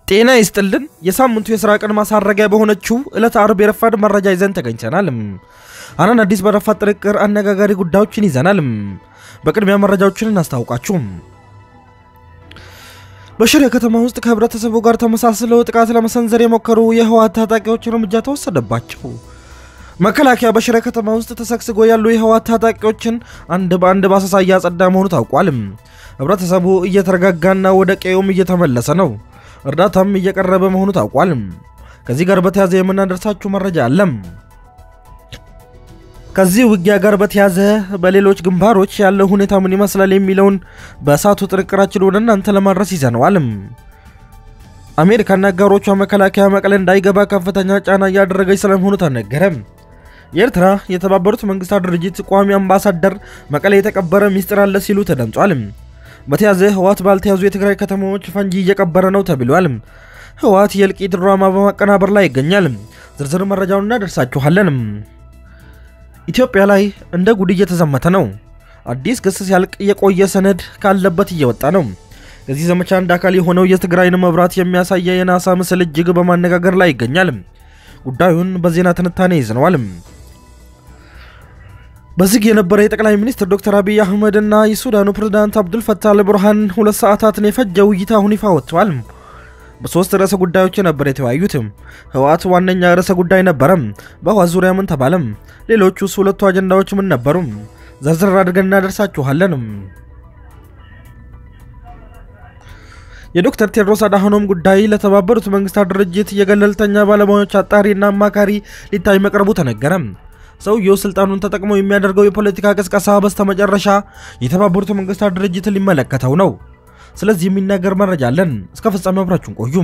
ጤና ይስጥልን። የሳምንቱ የስራ ቀን ማሳረጊያ በሆነችው ዕለት አርብ የረፋድ መረጃ ይዘን ተገኝተናል። አናን አዲስ በረፋድ ጥንቅር አነጋጋሪ ጉዳዮችን ይዘናል። በቅድሚያ መረጃዎችን እናስታውቃችሁ። በሽሬ ከተማ ውስጥ ከህብረተሰቡ ጋር ተመሳስለው ጥቃት ለመሰንዘር የሞከሩ የህወሓት ታጣቂዎች እርምጃ ተወሰደባቸው። መከላከያ በሽሬ ከተማ ውስጥ ተሰግስጎ ያሉ የህወሓት ታጣቂዎችን አንድ በአንድ በአሰሳ እያጸዳ መሆኑ ታውቋል። ህብረተሰቡ እየተረጋጋና ወደ ቀዬውም እየተመለሰ ነው። እርዳታም እየቀረበ መሆኑ ታውቋል። ከዚህ ጋር በተያዘ የምናደርሳችሁ መረጃ አለም። ከዚህ ውጊያ ጋር በተያዘ በሌሎች ግንባሮች ያለው ሁኔታ ምን ይመስላል የሚለውን በእሳቱ ጥንቅራችን ወደ እናንተ ለማድረስ ይዘነዋል። አሜሪካና አጋሮቿ መከላከያ መቀለ እንዳይገባ ከፍተኛ ጫና እያደረገች ስለመሆኑ ተነገረ። የኤርትራ የተባበሩት መንግስታት ድርጅት ቋሚ አምባሳደር መቀለ የተቀበረ ሚስጥር አለ ሲሉ ተደምጧል። በተያዘ ህወሓት ባልተያዙ የትግራይ ከተሞች ፈንጂ እየቀበረ ነው ተብሏል። ህወሓት የእልቂት ድራማ በማቀናበር ላይ ይገኛል። ዝርዝር መረጃውን እናደርሳችኋለን። ኢትዮጵያ ላይ እንደ ጉድ እየተዘመተ ነው። አዲስ ክስ ሲያልቅ የቆየ ሰነድ ካለበት እየወጣ ነው። ከዚህ ዘመቻ አንድ አካል የሆነው የትግራይን መብራት የሚያሳየ የናሳ ምስል እጅግ በማነጋገር ላይ ይገኛል። ጉዳዩን በዜና ትንታኔ ይዘነዋል። በዝግ የነበረ የጠቅላይ ሚኒስትር ዶክተር አብይ አህመድ እና የሱዳኑ ፕሬዝዳንት አብዱል ፈታህ አልቡርሃን ሁለት ሰዓታትን የፈጀ ውይይት አሁን ይፋ ወጥቷል። በሶስት ርዕሰ ጉዳዮች ነበር የተወያዩት። ህወሓት ዋነኛ ርዕሰ ጉዳይ ነበረ። በህወሓት ዙሪያ ምን ተባለም? ሌሎቹስ ሁለቱ አጀንዳዎች ምን ነበሩ? ዘርዘር አድርገን እናደርሳችኋለን። የዶክተር ቴድሮስ አድሃኖም ጉዳይ ለተባበሩት መንግስታት ድርጅት የገለልተኛ ባለሙያዎች አጣሪና አማካሪ ሊታይ መቅረቡ ተነገረ። ሰውየው ስልጣኑን ተጠቅሞ የሚያደርገው የፖለቲካ ቅስቀሳ በስተመጨረሻ የተባበሩት መንግስታት ድርጅትን ሊመለከተው ነው። ስለዚህ የሚናገር መረጃ አለን። እስከ ፍጻሜ አብራችሁን ቆዩም።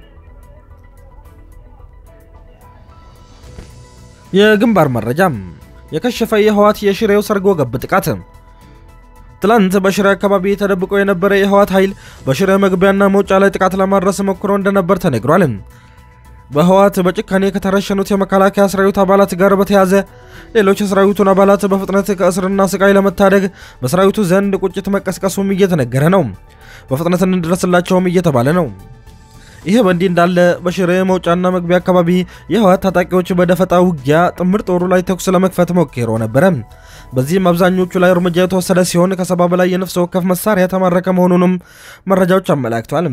የግንባር መረጃም የከሸፈ የህወሓት የሽሬው ሰርጎ ገብ ጥቃት ትላንት በሽሬ አካባቢ ተደብቆ የነበረ የህወሓት ኃይል በሽሬ መግቢያና መውጫ ላይ ጥቃት ለማድረስ ሞክሮ እንደነበር ተነግሯል። በህወሓት በጭካኔ ከተረሸኑት የመከላከያ ሰራዊት አባላት ጋር በተያዘ ሌሎች የሰራዊቱን አባላት በፍጥነት ከእስርና ስቃይ ለመታደግ በሰራዊቱ ዘንድ ቁጭት መቀስቀሱም እየተነገረ ነው። በፍጥነት እንድረስላቸውም እየተባለ ነው። ይህ በእንዲህ እንዳለ በሽሬ መውጫና መግቢያ አካባቢ የህወሓት ታጣቂዎች በደፈጣ ውጊያ ጥምር ጦሩ ላይ ተኩስ ለመክፈት ሞክሮ ነበረ። በዚህም አብዛኞቹ ላይ እርምጃ የተወሰደ ሲሆን ከሰባ በላይ የነፍስ ወከፍ መሳሪያ የተማረከ መሆኑንም መረጃዎች አመላክተዋል።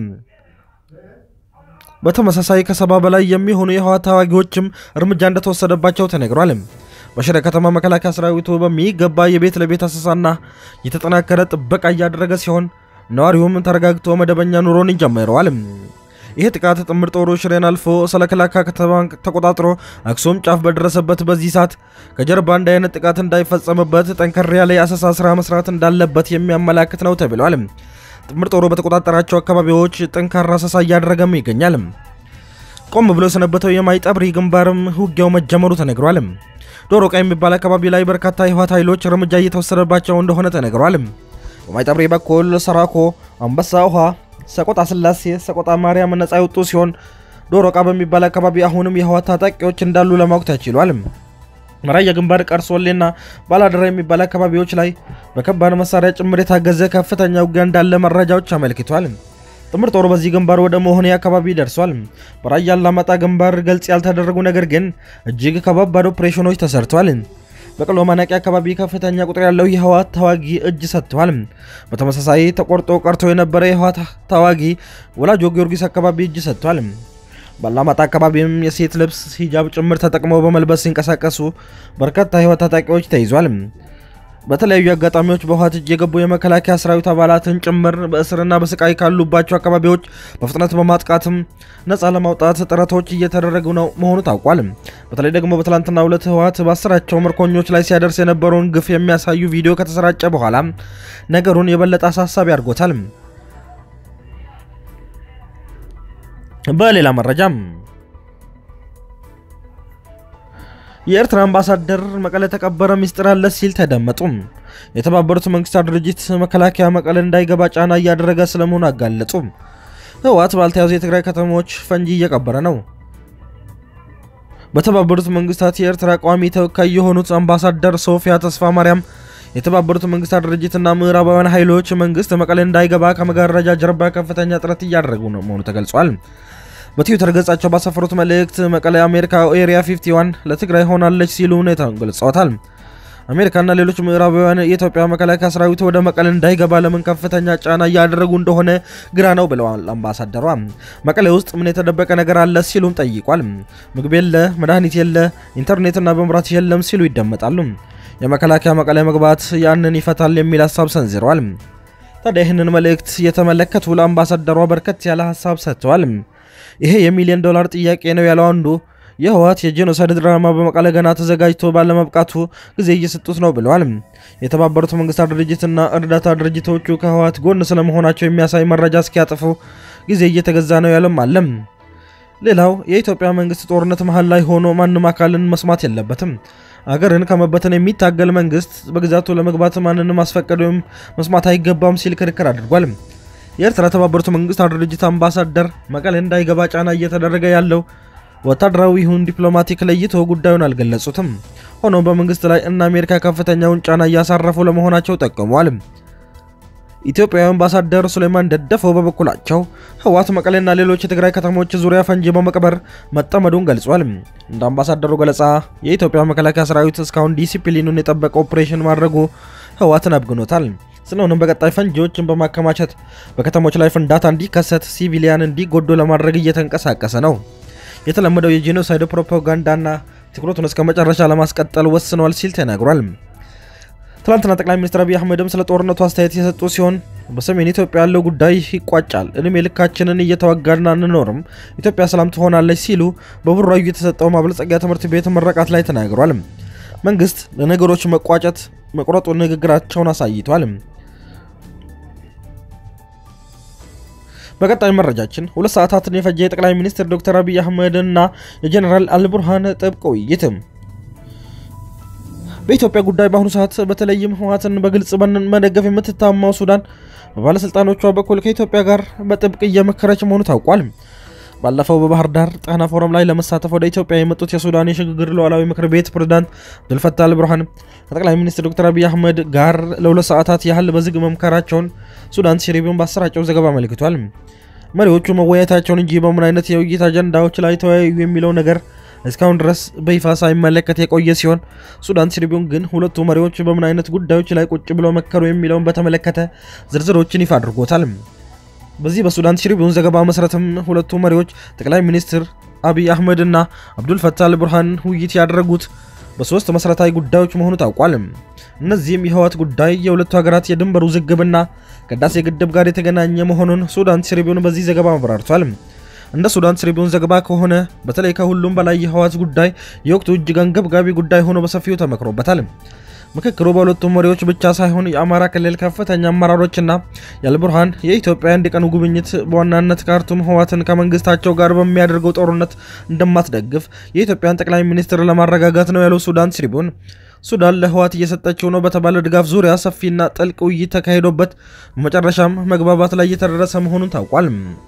በተመሳሳይ ከሰባ በላይ የሚሆኑ የህወሓት ተዋጊዎችም እርምጃ እንደተወሰደባቸው ተነግሯል። በሽሬ ከተማ መከላከያ ሰራዊቱ በሚገባ የቤት ለቤት አሰሳና የተጠናከረ ጥበቃ እያደረገ ሲሆን ነዋሪውም ተረጋግቶ መደበኛ ኑሮን ጀምረዋል። ይህ ጥቃት ጥምር ጦሩ ሽሬን አልፎ ሰለክላካ ከተማን ተቆጣጥሮ አክሱም ጫፍ በደረሰበት በዚህ ሰዓት ከጀርባ እንደ አይነት ጥቃት እንዳይፈጸምበት ጠንከር ያለ የአሰሳ ስራ መስራት እንዳለበት የሚያመላክት ነው ተብሏል። ጥምር ጦሩ በተቆጣጠራቸው አካባቢዎች ጠንካራ አሰሳ እያደረገም ይገኛል። ቆም ብሎ የሰነበተው የማይጠብሪ ግንባርም ውጊያው መጀመሩ ተነግሯል። ዶሮ ቃ የሚባል አካባቢ ላይ በርካታ የህወሓት ኃይሎች እርምጃ እየተወሰደባቸው እንደሆነ ተነግሯል። በማይጠብሪ በኩል ሰራኮ፣ አንበሳ ውሃ ሰቆጣ ስላሴ፣ ሰቆጣ ማርያም ነጻ የወጡ ሲሆን ዶሮ ቃ በሚባል አካባቢ አሁንም የህወሓት ታጣቂዎች እንዳሉ ለማወቅ ተችሏል። ራያ ግንባር ቀርሶሌና ባላደራ የሚባል አካባቢዎች ላይ በከባድ መሳሪያ ጭምር የታገዘ ከፍተኛ ውጊያ እንዳለ መረጃዎች አመልክቷል። ጥምር ጦሩ በዚህ ግንባር ወደ መሆኔ አካባቢ ደርሷል። በራያ አላማጣ ግንባር ገልጽ ያልተደረጉ ነገር ግን እጅግ ከባባድ ኦፕሬሽኖች ተሰርተዋል። በቅሎ ማነቂያ አካባቢ ከፍተኛ ቁጥር ያለው የህወሓት ተዋጊ እጅ ሰጥተዋል። በተመሳሳይ ተቆርጦ ቀርቶ የነበረ የህወሓት ተዋጊ ወላጆ ጊዮርጊስ አካባቢ እጅ ሰጥቷል። ባላማጣ አካባቢም የሴት ልብስ ሂጃብ ጭምር ተጠቅመው በመልበስ ሲንቀሳቀሱ በርካታ የህወሓት ታጣቂዎች ተይዟል። በተለያዩ አጋጣሚዎች በህወሓት እጅ የገቡ የመከላከያ ሰራዊት አባላትን ጭምር በእስርና በስቃይ ካሉባቸው አካባቢዎች በፍጥነት በማጥቃትም ነፃ ለማውጣት ጥረቶች እየተደረጉ ነው መሆኑ ታውቋል። በተለይ ደግሞ በትላንትናው ዕለት ህወሓት በአስራቸው ምርኮኞች ላይ ሲያደርስ የነበረውን ግፍ የሚያሳዩ ቪዲዮ ከተሰራጨ በኋላ ነገሩን የበለጠ አሳሳቢ አድርጎታል። በሌላ መረጃም የኤርትራ አምባሳደር መቀለ ተቀበረ ሚስጥር አለ ሲል ተደመጡ። የተባበሩት መንግስታት ድርጅት መከላከያ መቀለ እንዳይገባ ጫና እያደረገ ስለመሆኑ አጋለጡ። ህወሓት ባልተያዙ የትግራይ ከተሞች ፈንጂ እየቀበረ ነው። በተባበሩት መንግስታት የኤርትራ ቋሚ ተወካይ የሆኑት አምባሳደር ሶፊያ ተስፋ ማርያም የተባበሩት መንግስታት ድርጅትና ምዕራባውያን ኃይሎች መንግስት መቀሌ እንዳይገባ ከመጋረጃ ጀርባ ከፍተኛ ጥረት እያደረጉ ነው መሆኑ ተገልጿል። በትዊተር ገጻቸው ባሰፈሩት መልእክት መቀሌ አሜሪካ ኤሪያ 51 ለትግራይ ሆናለች ሲሉ ሁኔታውን ገልጸዋታል። አሜሪካና ሌሎች ምዕራባውያን የኢትዮጵያ መከላከያ ሰራዊት ወደ መቀሌ እንዳይገባ ለምን ከፍተኛ ጫና እያደረጉ እንደሆነ ግራ ነው ብለዋል አምባሳደሯ። መቀሌ ውስጥ ምን የተደበቀ ነገር አለ ሲሉም ጠይቋል። ምግብ የለ፣ መድኃኒት የለ፣ ኢንተርኔትና መብራት የለም ሲሉ ይደመጣሉ። የመከላከያ መቀሌ መግባት ያንን ይፈታል የሚል ሀሳብ ሰንዝረዋል። ታዲያ ይህንን መልእክት የተመለከቱ ለአምባሳደሯ በርከት ያለ ሀሳብ ሰጥተዋል። ይሄ የሚሊዮን ዶላር ጥያቄ ነው ያለው አንዱ የህወሓት የጄኖሳይድ ድራማ በመቀለ ገና ተዘጋጅቶ ባለመብቃቱ ጊዜ እየሰጡት ነው ብለዋል። የተባበሩት መንግስታት ድርጅትና እርዳታ ድርጅቶቹ ከህወሓት ጎን ስለመሆናቸው የሚያሳይ መረጃ እስኪያጥፉ ጊዜ እየተገዛ ነው ያለም አለም። ሌላው የኢትዮጵያ መንግስት ጦርነት መሀል ላይ ሆኖ ማንም አካልን መስማት የለበትም። አገርን ከመበተን የሚታገል መንግስት በግዛቱ ለመግባት ማንንም ማስፈቀድ ወይም መስማት አይገባም ሲል ክርክር አድርጓል። የኤርትራ የተባበሩት መንግስታት ድርጅት አምባሳደር መቀሌ እንዳይገባ ጫና እየተደረገ ያለው ወታደራዊ ይሁን ዲፕሎማቲክ ለይቶ ጉዳዩን አልገለጹትም። ሆኖም በመንግስት ላይ እና አሜሪካ ከፍተኛውን ጫና እያሳረፉ ለመሆናቸው ጠቅመዋል። ኢትዮጵያዊ አምባሳደር ሱሌማን ደደፈው በበኩላቸው ህወሓት መቀሌና ሌሎች የትግራይ ከተሞች ዙሪያ ፈንጂ በመቅበር መጠመዱን ገልጿል። እንደ አምባሳደሩ ገለጻ የኢትዮጵያ መከላከያ ሰራዊት እስካሁን ዲሲፕሊኑን የጠበቀ ኦፕሬሽን ማድረጉ ህወሓትን አብግኖታል። ስለሆነም በቀጣይ ፈንጂዎችን በማከማቸት በከተሞች ላይ ፍንዳታ እንዲከሰት፣ ሲቪሊያን እንዲጎዱ ለማድረግ እየተንቀሳቀሰ ነው። የተለመደው የጄኖሳይድ ፕሮፓጋንዳና ትኩረቱን እስከ መጨረሻ ለማስቀጠል ወስኗል ሲል ተናግሯል። ትላንትና ጠቅላይ ሚኒስትር አብይ አህመድም ስለ ጦርነቱ አስተያየት የሰጡ ሲሆን በሰሜን ኢትዮጵያ ያለው ጉዳይ ይቋጫል፣ እድሜ ልካችንን እየተዋጋን አንኖርም፣ ኢትዮጵያ ሰላም ትሆናለች ሲሉ በቡራዩ የተሰጠው ማበልጸጊያ ትምህርት ቤት ምረቃት ላይ ተናግሯል። መንግስት ለነገሮች መቋጨት መቁረጡ ንግግራቸውን አሳይቷል። በቀጣይ መረጃችን ሁለት ሰዓታትን የፈጀ የጠቅላይ ሚኒስትር ዶክተር አብይ አህመድ እና የጀኔራል አልቡርሃን ጥብቅ ውይይት። በኢትዮጵያ ጉዳይ በአሁኑ ሰዓት በተለይም ህወሓትን በግልጽ መደገፍ የምትታማው ሱዳን በባለስልጣኖቿ በኩል ከኢትዮጵያ ጋር በጥብቅ እየመከረች መሆኑ ታውቋል። ባለፈው በባህር ዳር ጣና ፎረም ላይ ለመሳተፍ ወደ ኢትዮጵያ የመጡት የሱዳን የሽግግር ሉዓላዊ ምክር ቤት ፕሬዝዳንት አብዱልፈታህ አልቡርሃን ከጠቅላይ ሚኒስትር ዶክተር አብይ አህመድ ጋር ለሁለት ሰዓታት ያህል በዝግ መምከራቸውን ሱዳን ትሪቢዩን ባሰራጨው ዘገባ አመልክቷል። መሪዎቹ መወያየታቸውን እንጂ በምን አይነት የውይይት አጀንዳዎች ላይ ተወያዩ የሚለው ነገር እስካሁን ድረስ በይፋ ሳይመለከት የቆየ ሲሆን ሱዳን ትሪቢዩን ግን ሁለቱ መሪዎች በምን አይነት ጉዳዮች ላይ ቁጭ ብለው መከሩ የሚለውን በተመለከተ ዝርዝሮችን ይፋ አድርጎታል። በዚህ በሱዳን ትሪቢዩን ዘገባ መሰረትም ሁለቱ መሪዎች ጠቅላይ ሚኒስትር አብይ አህመድ እና አብዱልፈታህ አልቡርሃን ውይይት ያደረጉት በሶስት መሰረታዊ ጉዳዮች መሆኑ ታውቋል። እነዚህም የህወሓት ጉዳይ፣ የሁለቱ ሀገራት የድንበር ውዝግብና ከህዳሴ ግድብ ጋር የተገናኘ መሆኑን ሱዳን ትሪቢዩን በዚህ ዘገባ አብራርቷል። እንደ ሱዳን ትሪቢዩን ዘገባ ከሆነ በተለይ ከሁሉም በላይ የህወሓት ጉዳይ የወቅቱ እጅግ አንገብጋቢ ጉዳይ ሆኖ በሰፊው ተመክሮበታል። ምክክሩ በሁለቱም መሪዎች ብቻ ሳይሆን የአማራ ክልል ከፍተኛ አመራሮችና የአልቡርሃን የኢትዮጵያ አንድ ቀን ጉብኝት በዋናነት ካርቱም ህወሓትን ከመንግስታቸው ጋር በሚያደርገው ጦርነት እንደማትደግፍ የኢትዮጵያን ጠቅላይ ሚኒስትር ለማረጋጋት ነው ያለው ሱዳን ትሪቢዩን ሱዳን ለህወሓት እየሰጠችው ነው በተባለ ድጋፍ ዙሪያ ሰፊና ጥልቅ ውይይት ተካሂዶበት በመጨረሻም መግባባት ላይ እየተደረሰ መሆኑን ታውቋል።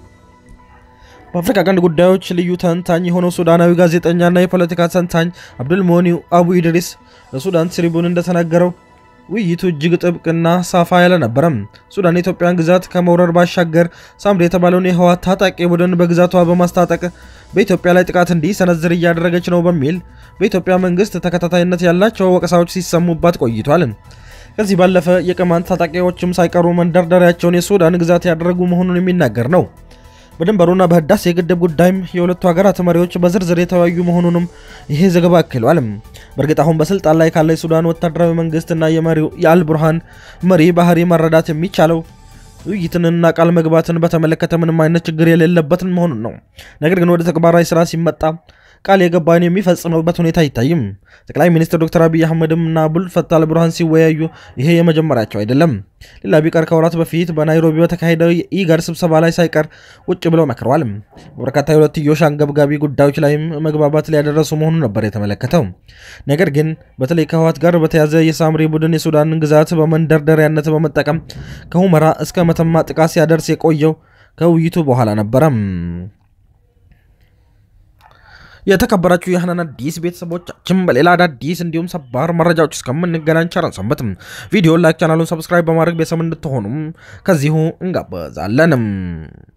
በአፍሪካ ቀንድ ጉዳዮች ልዩ ተንታኝ የሆነው ሱዳናዊ ጋዜጠኛና የፖለቲካ ተንታኝ አብዱልሞኒው አቡ ኢድሪስ ለሱዳን ትሪቡን እንደተናገረው ውይይቱ እጅግ ጥብቅና ሳፋ ያለ ነበረም። ሱዳን የኢትዮጵያን ግዛት ከመውረር ባሻገር ሳምሪ የተባለውን የህወሓት ታጣቂ ቡድን በግዛቷ በማስታጠቅ በኢትዮጵያ ላይ ጥቃት እንዲሰነዝር እያደረገች ነው በሚል በኢትዮጵያ መንግስት ተከታታይነት ያላቸው ወቀሳዎች ሲሰሙባት ቆይቷል። ከዚህ ባለፈ የቅማንት ታጣቂዎችም ሳይቀሩ መንደርደሪያቸውን የሱዳን ግዛት ያደረጉ መሆኑን የሚናገር ነው። በድንበሩና በህዳሴ የግድብ ጉዳይም የሁለቱ ሀገራት መሪዎች በዝርዝር የተወያዩ መሆኑንም ይሄ ዘገባ አክሏል። በእርግጥ አሁን በስልጣን ላይ ካለ የሱዳን ወታደራዊ መንግስትና የመሪው የአልቡርሃን መሪ ባህሪ መረዳት የሚቻለው ውይይትንና ቃል መግባትን በተመለከተ ምንም አይነት ችግር የሌለበትን መሆኑን ነው። ነገር ግን ወደ ተግባራዊ ስራ ሲመጣ ቃል የገባን የሚፈጽምበት ሁኔታ አይታይም። ጠቅላይ ሚኒስትር ዶክተር አብይ አህመድም እና አብዱልፈታህ አልቡርሃን ሲወያዩ ይሄ የመጀመሪያቸው አይደለም። ሌላ ቢቀር ከወራት በፊት በናይሮቢ በተካሄደው የኢጋድ ስብሰባ ላይ ሳይቀር ቁጭ ብለው መክረዋል። በበርካታ የሁለትዮሽ አንገብጋቢ ጉዳዮች ላይም መግባባት ሊያደረሱ መሆኑን ነበር የተመለከተው። ነገር ግን በተለይ ከህወሓት ጋር በተያዘ የሳምሪ ቡድን የሱዳንን ግዛት በመንደርደሪያነት በመጠቀም ከሁመራ እስከ መተማ ጥቃት ሲያደርስ የቆየው ከውይይቱ በኋላ ነበረም። የተከበራችሁ የህናን አዲስ ቤተሰቦቻችን በሌላ አዳዲስ እንዲሁም ሰባር መረጃዎች እስከምንገናኝ ቸር ሰንብቱ። ቪዲዮ ላይክ፣ ቻናሉን ሰብስክራይብ በማድረግ ቤተሰብ እንድትሆኑም ከዚሁ እንጋበዛለንም።